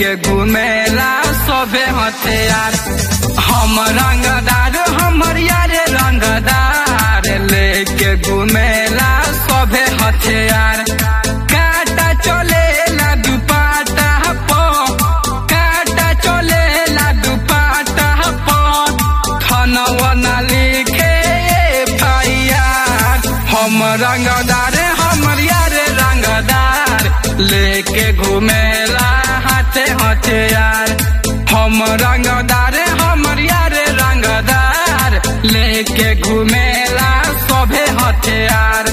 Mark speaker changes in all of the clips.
Speaker 1: लेके घुमेला सभे हथियार हम रंगदार हमर यार रंगदार लेके घुमेला सभे हथियार काटा चलेला दुपाटा पो काटा चलेला दुपाटा पो थनवा ना लिखे फाइयार हम रंगदार हमर यार रंगदार लेके घुमेला हाथे हथियार हम रंगदार हमर यार रंगदार लेके घुमेला सभे हथियार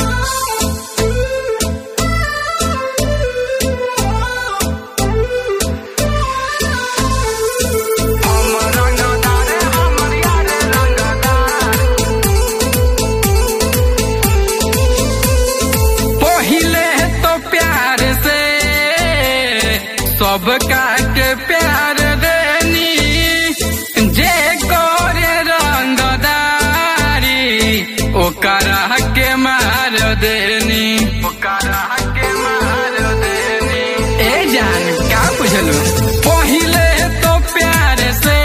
Speaker 1: हम रंगदार हमर यार रंगदार पहिले तो प्यार से सबका के प्यार देनी जे करे रंगदारी ओकरा के मार देनी ओकरा के मार देनी ए जान का बुझलू पहिले तो प्यार से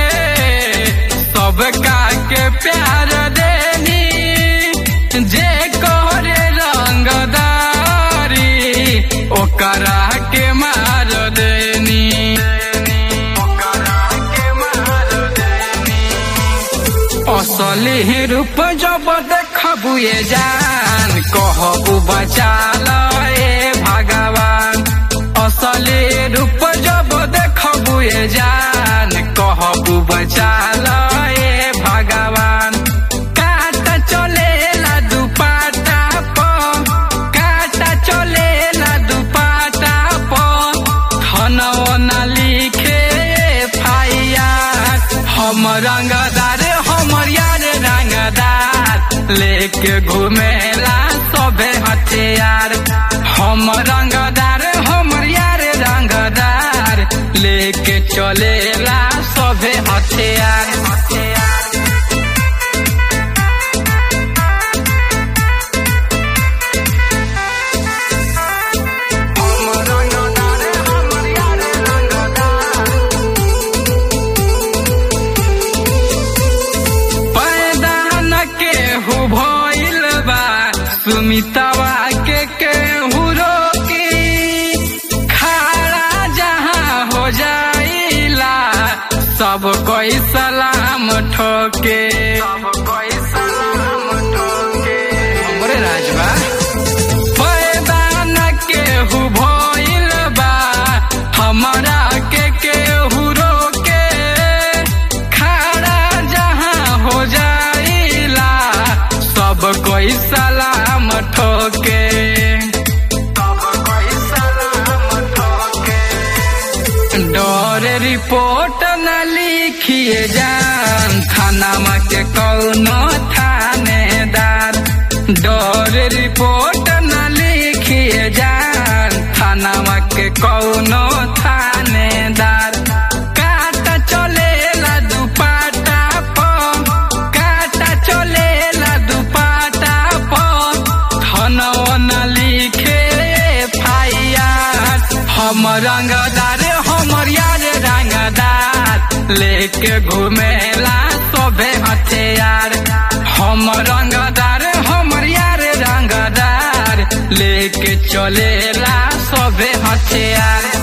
Speaker 1: सबका के प्यार देनी जे करे रंगदारी ओकरा के मार देनी ओकरा के मार देनी असली रूप जब देखबू ये जान कहबू बचा ए भगवान असली रूप जब देखबू ये जान कहबू बचा ए भगवान काटा चलेला दुपाटा प काटा चलेला दुपाटा प थनवा ना लिखे फाइयार हम रंगदार हमर यार रंगदार लेके घुमेला सभे हथियार हम रंगदार हमर यार रंगदार लेके चलेला सभे हथियार हथियार हम रंगदार हमर यार रंगदार पैदा न केहू भइल बा सुमितवा के केहू रोकी खाड़ा जहाँ हो जाइला सब कोई सलाम ठोके सब कोई सलाम ठोके हमरे राजबा पैदा न केहू भइल बा हमरा के केहू रोके खड़ा जहाँ हो जाइला सब कोई सलाम ठोके सब कोई सलाम ठोके डर रिपोर्ट न लिखिए जान थाना के कौनो थानेदार डर रिपोर्ट न लिखिए जान थाना के कौनो थानेदार काटा चलेला दुपाटा प काटा चलेला दुपाटा प थनवा न लिखे फाइयार हम रंगदार हमर यार रंगदार लेके घुमेला सभे हथियार हम रंगदार हमर यार रंगदार लेके चलेला सभे हथियार